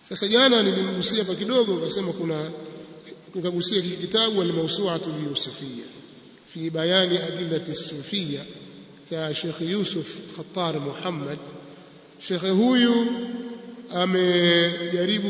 sasa jana nilimgusia hapa kidogo nikasema kuna nikagusia kitabu al-mawsu'atu al-yusufiyya fi bayani adillati as-sufiyya cha Sheikh Yusuf Khattar Muhammad Sheikh huyu amejaribu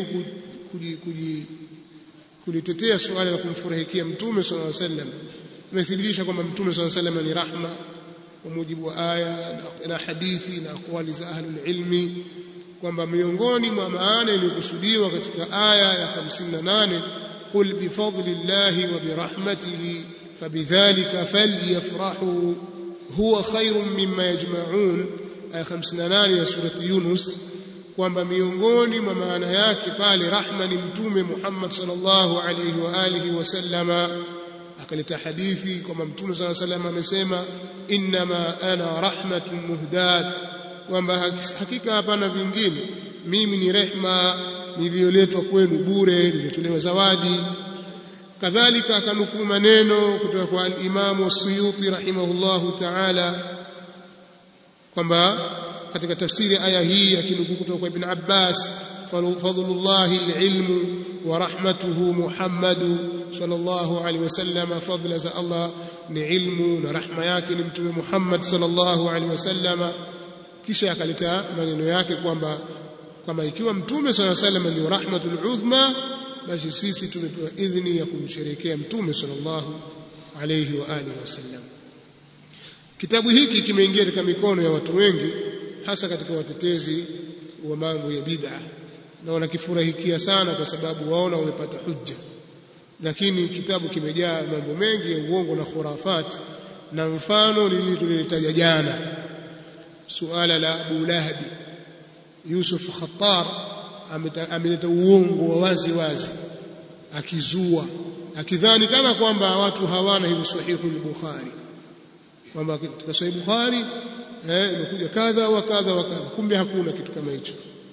kulitetea suala la kumfurahikia mtume sallallahu alaihi wasallam amethibitisha kwamba mtume sallallahu alaihi wasallam ni rahma kwa mujibu wa aya na hadithi na aqwali za ahlul ilmi kwamba miongoni mwa maana iliyokusudiwa katika aya ya 58 qul bifadlillahi wa birahmatihi fabidhalika falyafrahu huwa khairun mimma yajma'un aya 58 ya surati Yunus kwamba miongoni mwa maana yake pale rahma ni mtume Muhammad sallallahu alayhi wa alihi wasallama akaleta hadithi kwamba mtume sallallahu alayhi wasallam amesema innama ana rahmatun muhdat kwamba hakika hapana vingine mimi ni rehma niliyoletwa kwenu bure nilitolewa zawadi kadhalika akanukuu maneno kutoka kwa al-Imam as-Suyuti rahimahullahu ta'ala kwamba katika tafsiri aya hii akinukuu kutoka kwa Ibn Abbas fadlullahi al-ilmu wa rahmatuhu Muhammadu sallallahu alaihi wasallam fadla za Allah ni ilmu na rahma yake ni mtume Muhammad sallallahu alaihi wasallam kisha akaleta maneno yake kwamba kama ikiwa mtume sallallahu alaihi wasallam ni rahmatul uzma basi sisi tumepewa idhini ya kumsherekea mtume sallallahu alaihi wa alihi wasallam kitabu hiki kimeingia katika mikono ya watu wengi hasa katika watetezi wa mambo ya bid'a na wanakifurahikia sana kwa sababu waona wamepata hujja lakini kitabu kimejaa mambo mengi ya uongo na khurafat na mfano lililolitaja jana suala la Abu Lahab Yusuf Khattar ameleta uongo wa wazi wazi akizua akidhani kana kwamba watu hawana hivi sahihu al-Bukhari kwamba katika sahihi Bukhari eh imekuja kadha wa kadha wa kadha kumbe hakuna kitu kama hicho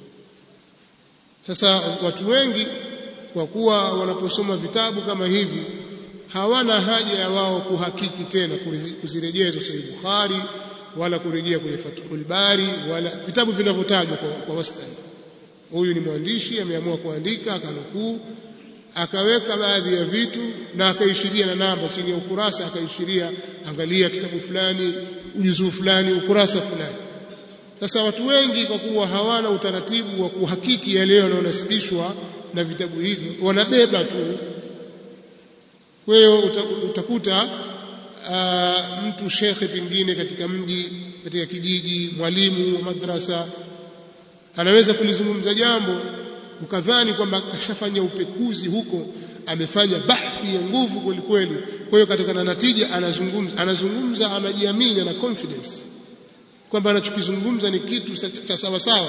sasa watu wengi kwa kuwa wanaposoma vitabu kama hivi hawana haja ya wao kuhakiki tena kuzirejea hizo sahihi Bukhari wala kurejea kwenye Fathul Bari wala vitabu vinavyotajwa kwa, kwa wastani huyu ni mwandishi ameamua kuandika akanukuu akaweka baadhi ya vitu na akaishiria na namba chini ya ukurasa akaishiria angalia kitabu fulani ujuzuu fulani ukurasa fulani sasa watu wengi kwa kuwa hawana utaratibu wa kuhakiki yale yanayonasibishwa na vitabu hivi wanabeba tu kwa hiyo utakuta uh, mtu shekhe pengine katika mji katika kijiji mwalimu wa madrasa anaweza kulizungumza jambo ukadhani kwamba kashafanya upekuzi huko amefanya bahthi ya nguvu kweli kweli kwa hiyo katika na natija anazungumza anazungumza anajiamini ana confidence kwamba anachokizungumza ni kitu cha sawa sawa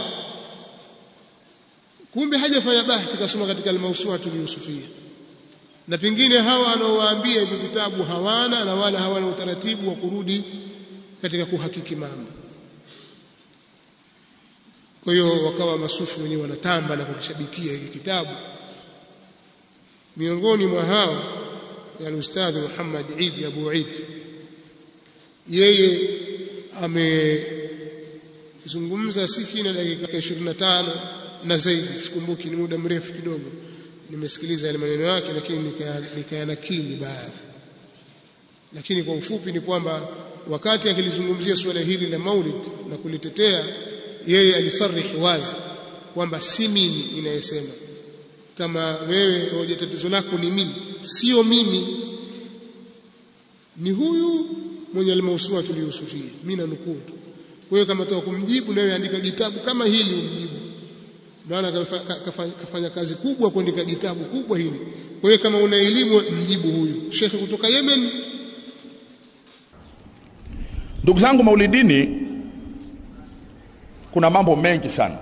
kumbe hajafanya bahthi kasoma katika al-mawsu'atu al-yusufiyya na pengine hawa anaowaambia hivi vitabu hawana na wala hawana utaratibu wa kurudi katika kuhakiki mambo kwa hiyo wakawa masufi wenyewe wanatamba na kukishabikia hiki kitabu miongoni mwa hao ni al-ustadh Muhammad Eid Abu Eid yeye amezungumza si chini ya dakika 25 na zaidi sikumbuki ni muda mrefu kidogo nimesikiliza yale maneno yake lakini nikayanakili baadhi lakini kwa ufupi ni kwamba wakati akilizungumzia suala hili la maulid na kulitetea yeye alisarihi wazi kwamba si mimi inayesema kama wewe hoja tatizo lako ni mimi sio mimi ni huyu mwenye almausua tuliyosufia mimi nanukuu tu kwa hiyo kama toka kumjibu nawe andika kitabu kama hili umjibu maana kafanya kazi kubwa kuandika kitabu kubwa hili kwa hiyo kama una elimu mjibu huyu shekhe kutoka Yemen ndugu zangu maulidini kuna mambo mengi sana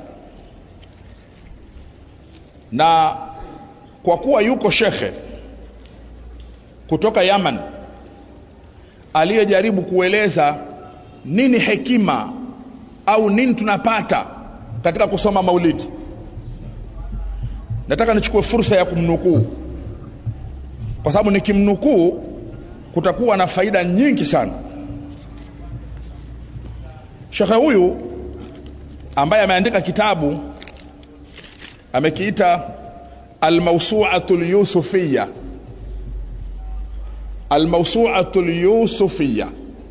na kwa kuwa yuko shekhe kutoka Yaman aliyejaribu kueleza nini hekima au nini tunapata katika kusoma maulidi nataka nichukue fursa ya kumnukuu kwa sababu nikimnukuu kutakuwa na faida nyingi sana shekhe huyu ambaye ameandika kitabu amekiita almawsu'atu lyusufiyya almawsu'atu lyusufiyya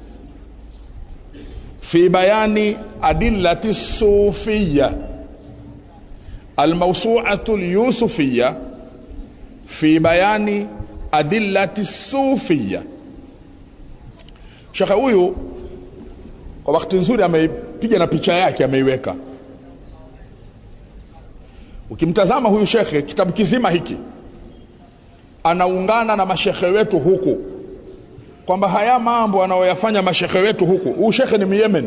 fi bayani adillati sufiyya almawsu'atu lyusufiyya fi bayani adillati sufiyya shekhe huyu kwa wakati nzuri ameipiga na picha yake ameiweka ukimtazama huyu shekhe kitabu kizima hiki anaungana na mashekhe wetu huku kwamba haya mambo anayoyafanya mashekhe wetu huku huyu shekhe ni myemen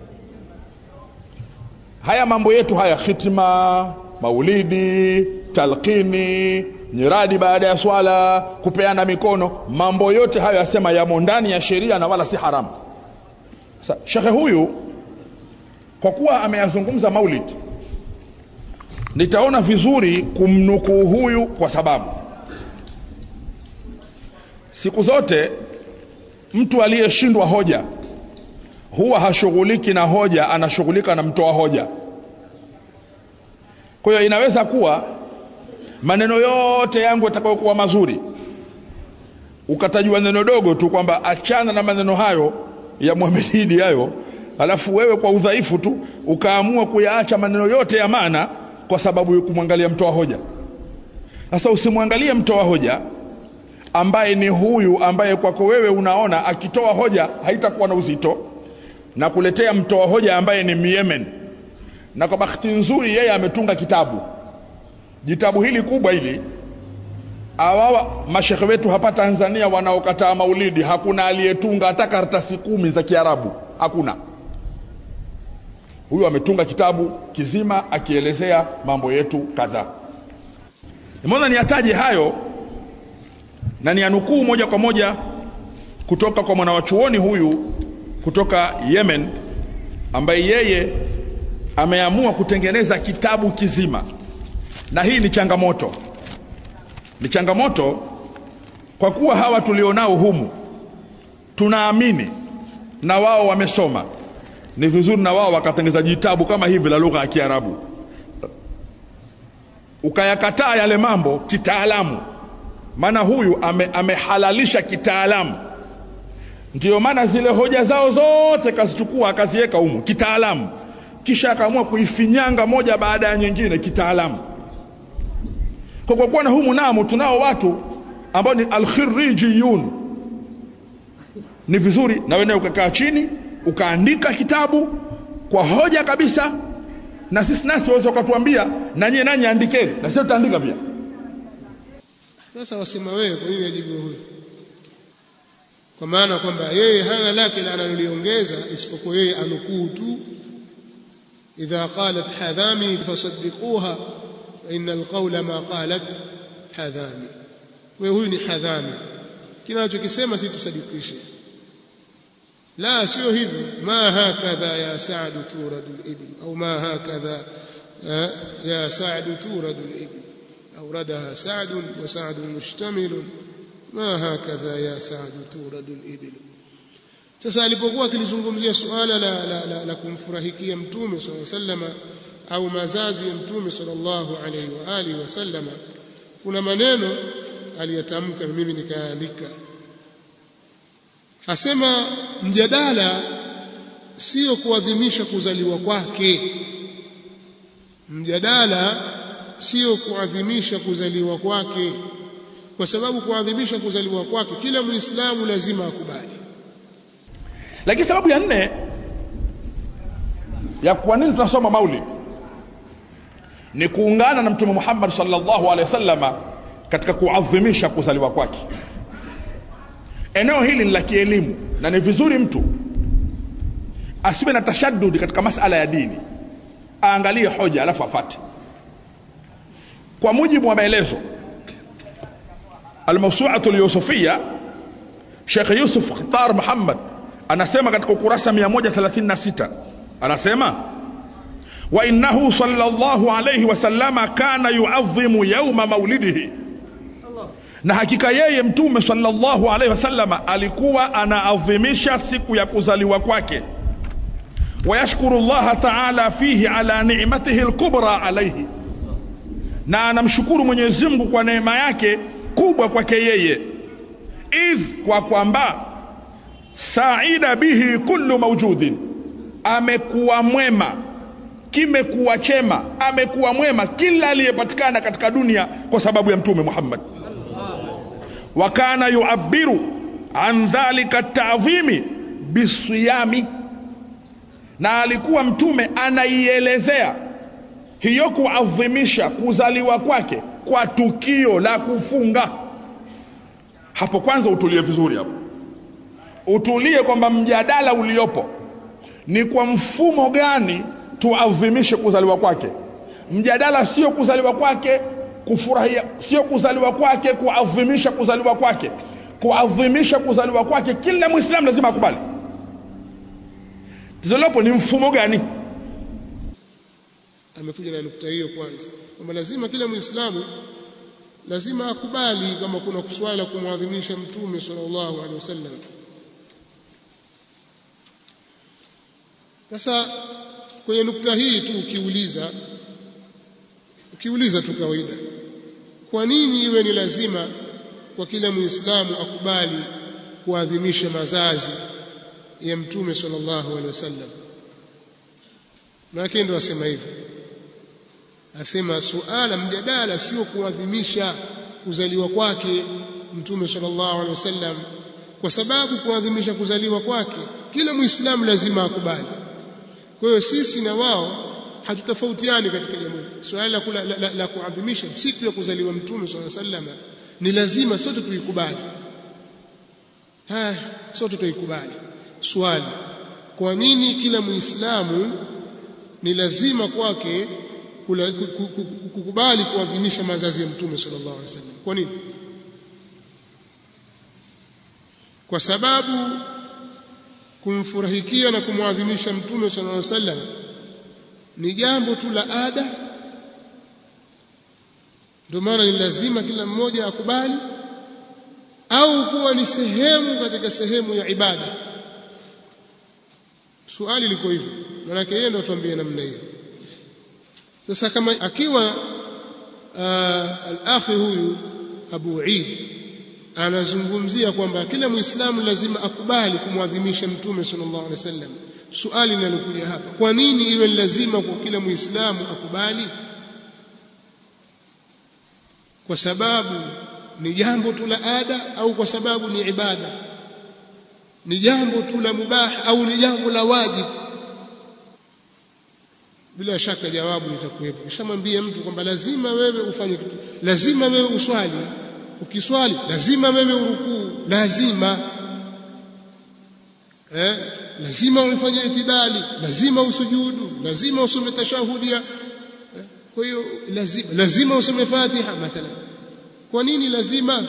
haya mambo yetu haya khitima maulidi talqini nyiradi baada ya swala kupeana mikono mambo yote hayo yasema yamo ndani ya sheria na wala si haramu Sa, shekhe huyu kwa kuwa ameyazungumza maulid nitaona vizuri kumnukuu huyu kwa sababu siku zote mtu aliyeshindwa hoja huwa hashughuliki na hoja anashughulika na mtoa hoja kwa hiyo inaweza kuwa maneno yote yangu yatakayokuwa mazuri ukatajua neno dogo tu kwamba achana na maneno hayo ya Muhamedi hayo alafu wewe kwa udhaifu tu ukaamua kuyaacha maneno yote ya maana kwa sababu ya kumwangalia mtoa hoja sasa usimwangalie mtoa hoja ambaye ni huyu ambaye kwako wewe unaona akitoa hoja haitakuwa na uzito na kuletea mtoa hoja ambaye ni Myemen na kwa bahati nzuri yeye ametunga kitabu jitabu hili kubwa hili awawa mashekhe wetu hapa Tanzania wanaokataa maulidi hakuna aliyetunga hata karatasi kumi za Kiarabu hakuna huyu ametunga kitabu kizima akielezea mambo yetu kadhaa nimeona niyataje hayo na nianukuu moja kwa moja kutoka kwa mwanawachuoni huyu kutoka Yemen ambaye yeye ameamua kutengeneza kitabu kizima na hii ni changamoto ni changamoto kwa kuwa hawa tulionao humu tunaamini na wao wamesoma ni vizuri na wao wakatengeza jitabu kama hivi la lugha ya Kiarabu ukayakataa yale mambo kitaalamu maana huyu ame, amehalalisha kitaalamu ndiyo maana zile hoja zao zote kazichukua akaziweka humu kitaalamu kisha akaamua kuifinyanga moja baada ya nyingine kitaalamu kwa kwa kuwa na humu namo tunao watu ambao ni alkhirijiyun ni vizuri na wewe ukakaa chini ukaandika kitabu kwa hoja kabisa na sisi nasi waweza ukatuambia na nyie nanyi andikeni na sisi tutaandika pia sasa wasema wewe kwa nini ajibu huyu kwa maana kwamba yeye hana lake la analoliongeza isipokuwa yeye anukuu tu idha qalat hadhami fasaddiquha inna alqawla ma qalat hadhami wewe huyu ni hadhami kile anachokisema si tusadikishe la sio hivyo ma hakadha ya sa'd turadu al-ibn au ma hakadha ya sa'd turadu al-ibn أوردها سعد وسعد مشتمل ما هكذا يا سعد تورد الإبل sasa alipokuwa akilizungumzia suala la, la, la, la kumfurahikia mtume sala sallama au mazazi ya mtume sallallahu alaihi wa alihi wasallama kuna maneno aliyatamka mimi nikaandika asema mjadala sio kuadhimisha kuzaliwa kwake mjadala sio kuadhimisha kuzaliwa kwake kwa sababu kuadhimisha kuzaliwa kwake kila muislamu lazima akubali lakini sababu ya nne ya kwa nini tunasoma maulid ni kuungana na mtume Muhammad sallallahu alaihi wasallama katika kuadhimisha kuzaliwa kwake eneo hili ni la kielimu na ni vizuri mtu asiwe na tashaddudi katika masala ya dini aangalie hoja alafu afate kwa mujibu wa maelezo almawsu'atu al-yusufiyya Sheikh Yusuf Khtar Muhammad anasema katika ukurasa 136 anasema wa innahu sallallahu alayhi wasallama kana yu'azzimu yawma maulidihi na hakika yeye mtume sallallahu alayhi wasallama alikuwa anaadhimisha siku ya kuzaliwa kwake ويشكر الله تعالى فيه على نعمته الكبرى عليه na anamshukuru Mwenyezi Mungu kwa neema yake kubwa kwake yeye idh kwa kwamba saida bihi kullu mawjudin amekuwa mwema kimekuwa chema amekuwa mwema kila aliyepatikana katika dunia kwa sababu ya mtume Muhammad wa kana yuabiru an dhalika ta'dhimi bisiyami na alikuwa mtume anaielezea hiyo kuadhimisha kuzaliwa kwake kwa tukio la kufunga hapo kwanza utulie vizuri hapo utulie kwamba mjadala uliopo ni kwa mfumo gani tuadhimishe kuzaliwa kwake mjadala sio kuzaliwa kwake kufurahia sio kuzaliwa kwake kuadhimisha kuzaliwa kwake kuadhimisha kuzaliwa kwake kila mwislamu lazima akubali tizolopo ni mfumo gani amekuja na nukta hiyo kwanza kwamba lazima kila muislamu lazima akubali kama kuna swala la kumwadhimisha mtume sallallahu alaihi wasallam sasa kwenye nukta hii tu ukiuliza ukiuliza tu kawaida kwa nini iwe ni lazima kwa kila muislamu akubali kuadhimisha mazazi ya mtume sallallahu alaihi wasallam maana ndio asema hivyo asema suala mjadala sio kuadhimisha kuzaliwa kwake mtume sallallahu alaihi wasallam kwa sababu kuadhimisha kuzaliwa kwake kila muislamu lazima akubali kwa hiyo sisi na wao hatutafautiani katika jambo hili suala la, la, la, la kuadhimisha siku ya kuzaliwa mtume sallallahu alaihi wasallam ni lazima sote tuikubali haya sote tuikubali swali kwa nini kila muislamu ni lazima kwake kukubali kuadhimisha mazazi ya mtume sallallahu alaihi wasallam kwa nini kwa sababu kumfurahikia na kumwadhimisha mtume sallallahu alaihi wasallam ni jambo tu la ada ndio maana ni lazima kila mmoja akubali au kuwa ni sehemu katika sehemu ya ibada swali liko hivyo maana yeye ndio atuambie namna hiyo sasa kama akiwa uh, al-akhi huyu Abu Eid anazungumzia kwamba kila muislamu lazima akubali kumwadhimisha mtume sallallahu alaihi wasallam swali linalokuja hapa kwa nini iwe lazima kwa kila muislamu akubali kwa sababu ni jambo tu la ada au kwa sababu ni ibada ni jambo tu la mubah au ni jambo la wajibu bila shaka jawabu litakuwepo kishamwambia mtu kwamba lazima wewe ufanye kitu lazima wewe uswali ukiswali lazima wewe urukuu lazima eh lazima ufanye itidali lazima usujudu lazima usome tashahudia eh? kwa hiyo lazima lazima usome fatiha mathalan kwa nini lazima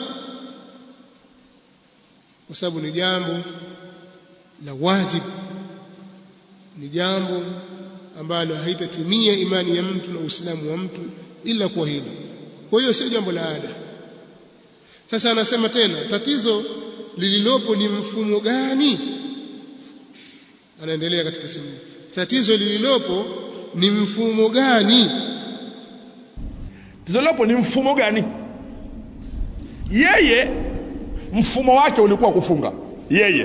kwa sababu ni jambo la wajibu ni jambo ambalo haitatimia imani ya mtu na uislamu wa mtu ila kwa hilo kwa hiyo sio jambo la ada sasa anasema tena tatizo lililopo ni mfumo gani anaendelea katika sehemu tatizo lililopo ni mfumo gani tatizo lilopo ni mfumo gani yeye mfumo wake ulikuwa kufunga yeye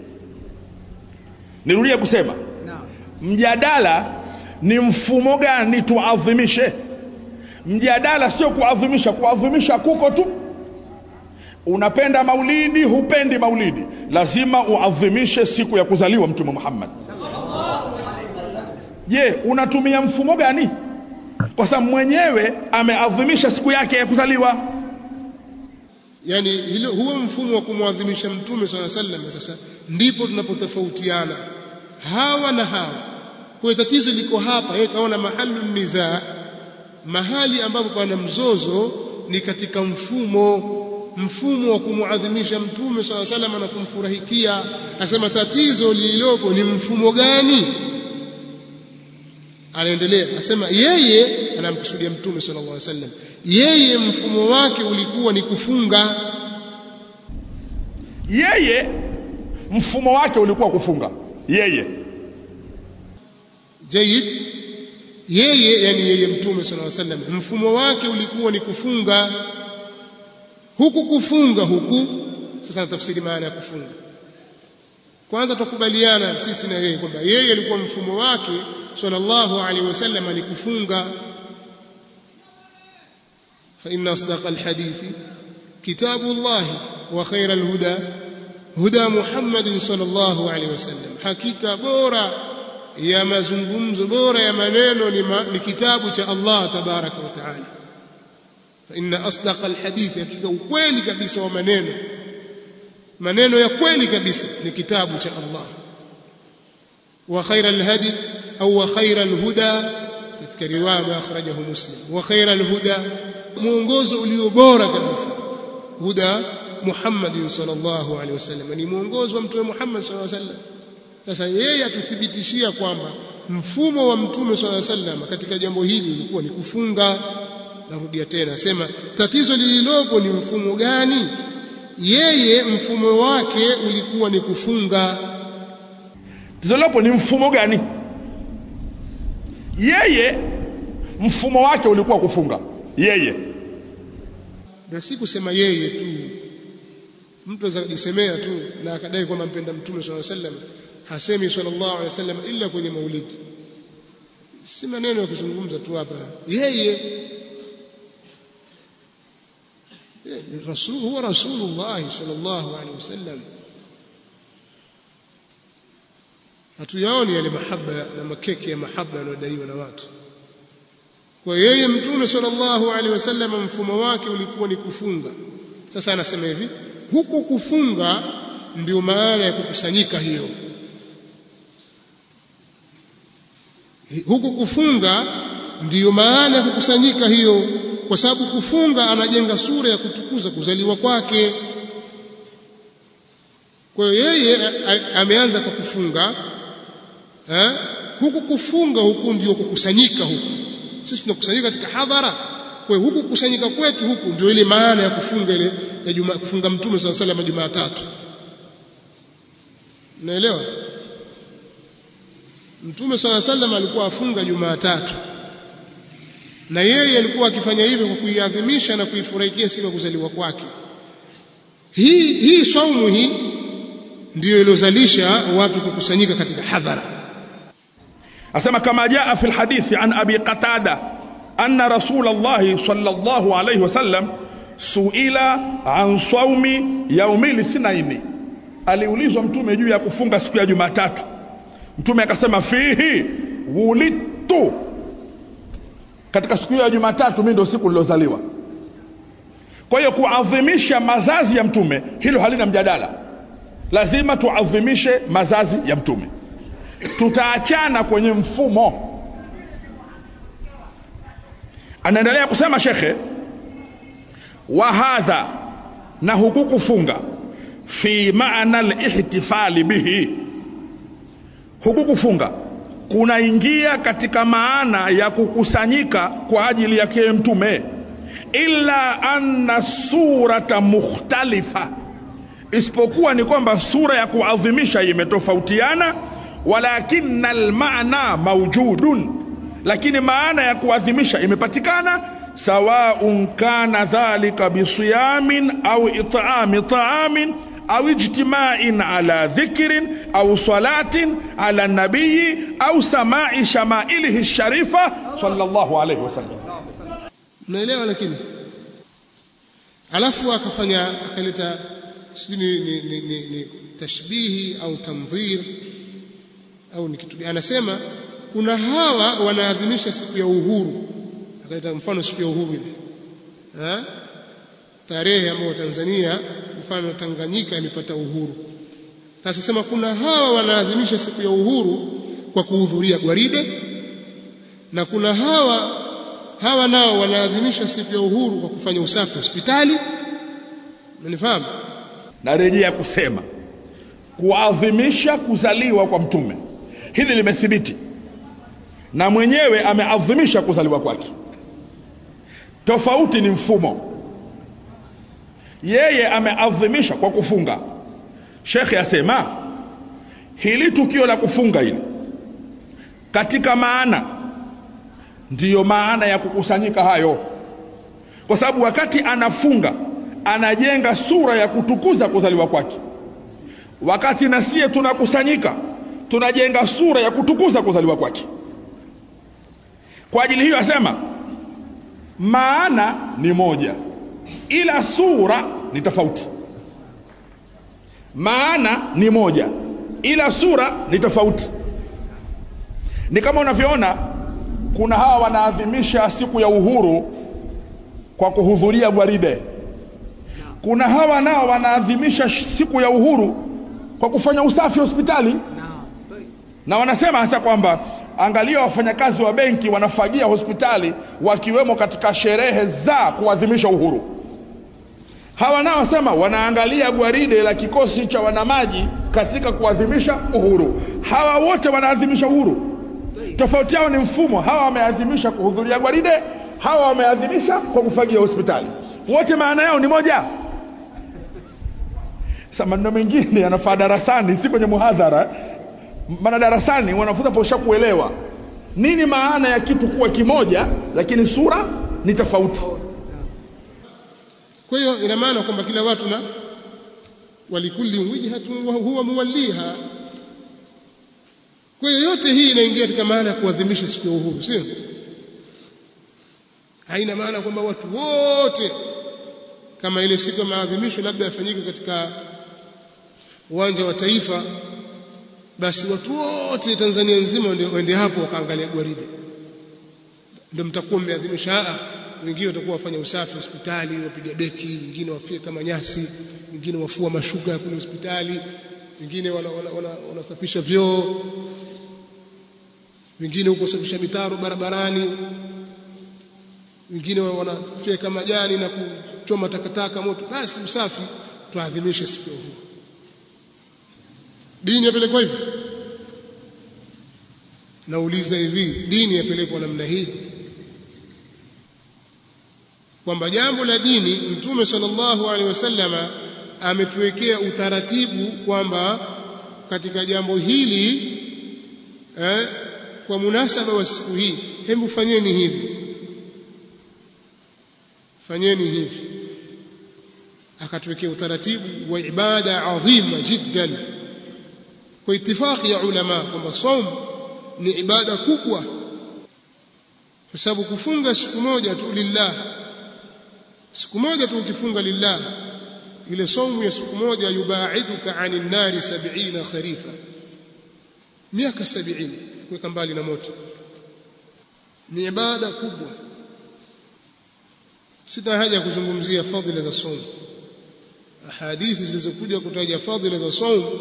nirudie kusema mjadala ni mfumo gani tuadhimishe mjadala sio kuadhimisha kuadhimisha kuko tu unapenda maulidi hupendi maulidi lazima uadhimishe siku ya kuzaliwa mtume Muhammad je unatumia mfumo gani kwa sababu mwenyewe ameadhimisha siku yake ya kuzaliwa yani hilo huo mfumo wa kumwadhimisha mtume swalla sallam sasa ndipo tunapotofautiana hawa na hawa kwa tatizo liko hapa yeye kaona mahalu nizaa mahali ambapo pana mzozo ni katika mfumo mfumo wa kumuadhimisha mtume swalla sallam na kumfurahikia asema tatizo lililopo ni mfumo gani anaendelea asema yeye anamkusudia mtume sallallahu alaihi wasallam yeye mfumo wake ulikuwa ni kufunga yeye mfumo wake ulikuwa kufunga yeye jayid yeye yani yeye mtume sallallahu alaihi wasallam mfumo wake ulikuwa ni kufunga huku kufunga huku sasa tafsiri maana ya kufunga kwanza tukubaliana sisi na yeye kwamba yeye alikuwa mfumo wake sallallahu alaihi wasallam ni kufunga fa inna asdaqal hadithi kitabullah wa khairal huda huda Muhammadin sallallahu alaihi wasallam hakika bora ya mazungumzo bora ya maneno ni, ma, ni kitabu cha Allah tabaraka wa taala fa inna asdaqal hadithi hakika ukweli kabisa wa maneno maneno ya kweli kabisa ni kitabu cha Allah wa khairal hadi au wa khairal huda katika riwaya akhrajahu muslim wa khairal huda muongozo ulio bora kabisa huda Muhammad sallallahu alaihi wasallam ni muongozo wa mtume Muhammad sallallahu alaihi wasallam sasa yeye atuthibitishia kwamba mfumo wa mtume sallallahu alaihi wasallam katika jambo hili ulikuwa ni kufunga narudia tena sema tatizo lililopo ni mfumo gani yeye mfumo wake ulikuwa ni kufunga tatizo lilopo ni mfumo gani yeye mfumo wake ulikuwa kufunga yeye na si kusema yeye tu mtu aweza kujisemea tu na akadai kwamba mpenda mtume sallallahu alaihi wasallam hasemi sallallahu alaihi wasallam illa kwenye maulidi si maneno ya kuzungumza tu hapa yeye rasul huwa rasulullah sallallahu alaihi wasallam hatuyaoni yale mahaba na makeke ya mahaba yanayodaiwa na watu kwa yeye mtume sallallahu alaihi wasallam mfumo wake ulikuwa ni kufunga sasa anasema hivi huku kufunga ndio maana ya kukusanyika hiyo huku kufunga ndiyo maana ya kukusanyika hiyo kwa sababu kufunga anajenga sura ya kutukuza kuzaliwa kwake kwa hiyo yeye ameanza kwa kufunga ha? huku kufunga huku ndio kukusanyika huku sisi tunakusanyika katika hadhara kwa hiyo huku kukusanyika kwetu huku ndio ile maana ya kufunga ile ya juma kufunga mtume swalla sallam Jumatatu unaelewa mtume swalla sallam alikuwa afunga Jumatatu na yeye alikuwa akifanya hivyo kwa kuiadhimisha na kuifurahikia siku ya kuzaliwa kwake hii hii saumu hii ndiyo iliyozalisha watu kukusanyika katika hadhara asema kama jaa fi lhadithi an abi qatada anna rasul llahi sallallahu alayhi wasallam suila an saumi yaumi lithnaini aliulizwa mtume juu ya kufunga siku ya jumatatu mtume akasema fihi wulidtu katika siku hiyo ya jumatatu mimi ndio siku nilozaliwa kwa hiyo kuadhimisha mazazi ya mtume hilo halina mjadala lazima tuadhimishe mazazi ya mtume tutaachana kwenye mfumo anaendelea kusema shekhe wa hadha na huku kufunga fi maana lihtifali bihi huku kufunga kunaingia katika maana ya kukusanyika kwa ajili yake mtume illa anna surata mukhtalifa isipokuwa ni kwamba sura ya kuadhimisha imetofautiana walakina almaana maujudun lakini maana ya kuadhimisha imepatikana sawaun kana dhalika bisiyamin au itami taamin au ijtima'in ala dhikrin au salatin ala nabii au samai shamailihi sharifa sallallahu alayhi wasallam mnaelewa lakini alafu akafanya akaleta sijui ni, ni, ni, ni, ni tashbihi au tamdhir au ni kitu anasema kuna hawa wanaadhimisha siku ya uhuru akaleta mfano siku ya uhuru ile ha? tarehe ambayo Tanzania mfano Tanganyika ilipata uhuru sasa sema kuna hawa wanaadhimisha siku ya uhuru kwa kuhudhuria gwaride na kuna hawa hawa nao wanaadhimisha siku ya uhuru kwa kufanya usafi hospitali umenifahamu narejea kusema kuadhimisha kuzaliwa kwa mtume hili limethibiti na mwenyewe ameadhimisha kuzaliwa kwake tofauti ni mfumo yeye ameadhimisha kwa kufunga shekhe asema hili tukio la kufunga hili katika maana ndiyo maana ya kukusanyika hayo kwa sababu wakati anafunga anajenga sura ya kutukuza kuzaliwa kwake wakati nasie tunakusanyika tunajenga sura ya kutukuza kuzaliwa kwake kwa ajili hiyo asema maana ni moja ila sura ni tofauti maana ni moja ila sura ni tofauti ni kama unavyoona kuna hawa wanaadhimisha siku ya uhuru kwa kuhudhuria gwaride kuna hawa nao wanaadhimisha siku ya uhuru kwa kufanya usafi hospitali na wanasema hasa kwamba angalia wafanyakazi wa benki wanafagia hospitali wakiwemo katika sherehe za kuadhimisha uhuru hawa nao wasema wanaangalia gwaride la kikosi cha wanamaji katika kuadhimisha uhuru hawa wote wanaadhimisha uhuru tofauti yao ni mfumo hawa wameadhimisha kuhudhuria gwaride hawa wameadhimisha kwa kufagia hospitali wote maana yao ni moja sasa maneno mengine yanafaa darasani si kwenye muhadhara maana darasani wanafunza posha kuelewa nini maana ya kitu kuwa kimoja lakini sura ni tofauti kwa hiyo ina maana kwamba kila watu na walikulli wijhatun wa huwa muwalliha kwa hiyo yote hii inaingia katika maana ya kuadhimisha siku ya uhuru sio haina maana kwamba watu wote kama ile siku ya maadhimisho labda yafanyike katika uwanja wa taifa basi watu wote Tanzania nzima ndio waende hapo wakaangalia gwaride ndio mtakuwa mmeadhimisha wengine watakuwa wafanya usafi hospitali wapiga deki wengine wafie kama nyasi wengine wafua mashuka kule hospitali wengine wanasafisha wana, wana, wana vyoo wengine huko safisha mitaro barabarani wengine wanafyeka majani na kuchoma takataka moto basi usafi tuadhimishe siku hiyo dini yapelekwa hivi nauliza hivi dini yapelekwa namna hii kwamba jambo la dini mtume sallallahu alaihi wasallama ametuwekea utaratibu kwamba katika jambo hili eh, kwa munasaba wa siku hii hebu fanyeni hivi fanyeni hivi akatuwekea utaratibu wa ibada adhima jiddan kwa itifaki ya ulama kwamba saum ni ibada kubwa kwa sababu kufunga siku moja tu lillah siku moja tu ukifunga lillah ile saumu ya siku moja yubaiduka anin nari 70 kharifa miaka 70 kuweka mbali na moto ni ibada kubwa sina haja ya kuzungumzia fadhila za saumu hadithi zilizokuja kutaja fadhila za saumu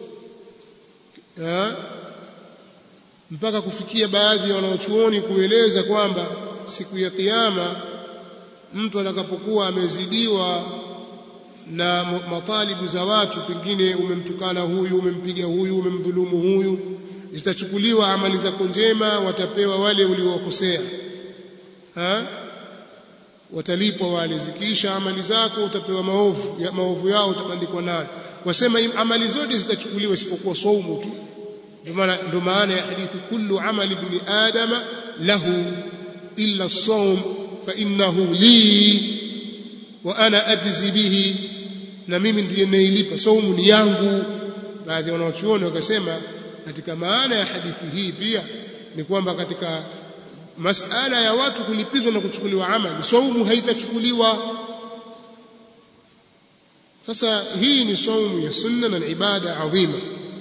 mpaka kufikia baadhi ya wanaochuoni kueleza kwamba siku ya kiyama mtu atakapokuwa amezidiwa na matalibu za watu pengine umemtukana huyu umempiga huyu umemdhulumu huyu zitachukuliwa amali zako njema watapewa wale uliowakosea watalipwa wale zikiisha amali zako utapewa maovu ya maovu yao utabandikwa nayo wasema amali zote zitachukuliwa isipokuwa saumu tu ndio maana ndio maana ya hadithi kullu amali ibn adama lahu illa as-sawm fa innahu li wa ana ajzi bihi na mimi ndiye nailipa saumu ni yangu baadhi ya wanachuoni wakasema katika maana ya hadithi hii pia ni kwamba katika masala ya watu kulipizwa na kuchukuliwa amali saumu haitachukuliwa sasa hii ni saumu ya sunna na ibada adhima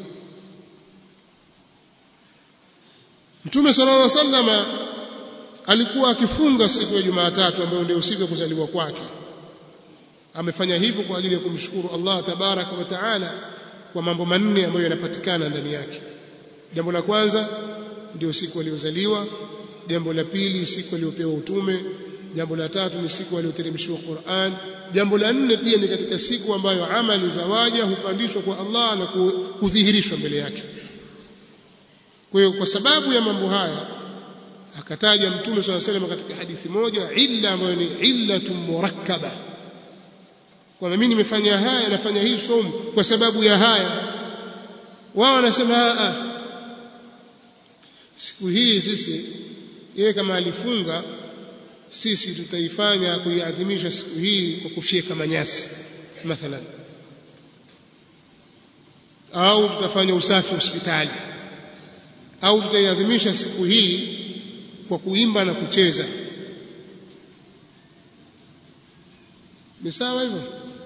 Mtume sallallahu alaihi wasallam alikuwa akifunga siku ya Jumatatu ambayo ndio siku ya kuzaliwa kwake amefanya hivyo kwa ajili ya kumshukuru Allah tabaraka wa taala kwa mambo manne ambayo yanapatikana ndani yake jambo la kwanza ndio siku aliyozaliwa jambo la pili siku aliyopewa utume jambo la tatu ni siku aliyoteremshiwa Qur'an jambo la nne pia ni katika siku ambayo amali za waja hupandishwa kwa Allah na kudhihirishwa mbele yake kwa hiyo kwa sababu ya mambo haya akataja mtume swalla salam katika hadithi moja illa ambayo ni illatun murakkaba kwamba mimi nimefanya haya nafanya hii somo kwa sababu ya haya wao wanasema a siku hii sisi yeye kama alifunga sisi tutaifanya kuiadhimisha siku hii kwa kufyeka manyasi mathalan au tutafanya usafi hospitali au tutaiadhimisha siku hii kwa kuimba na kucheza ni sawa hivyo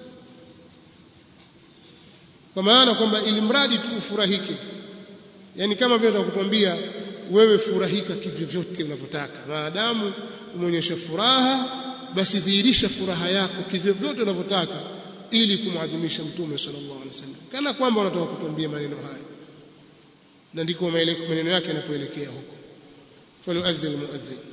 kwa maana kwamba ili mradi tu ufurahike yani kama vile tunakukwambia wewe furahika kivyovyote unavyotaka maadamu umeonyesha furaha basi dhihirisha furaha yako kivyovyote unavyotaka ili kumwadhimisha mtume sallallahu alaihi wasallam kana kwamba unataka kutuambia maneno haya na ndiko maneno yake yanapoelekea huko falyuadhdhi almuadhdhin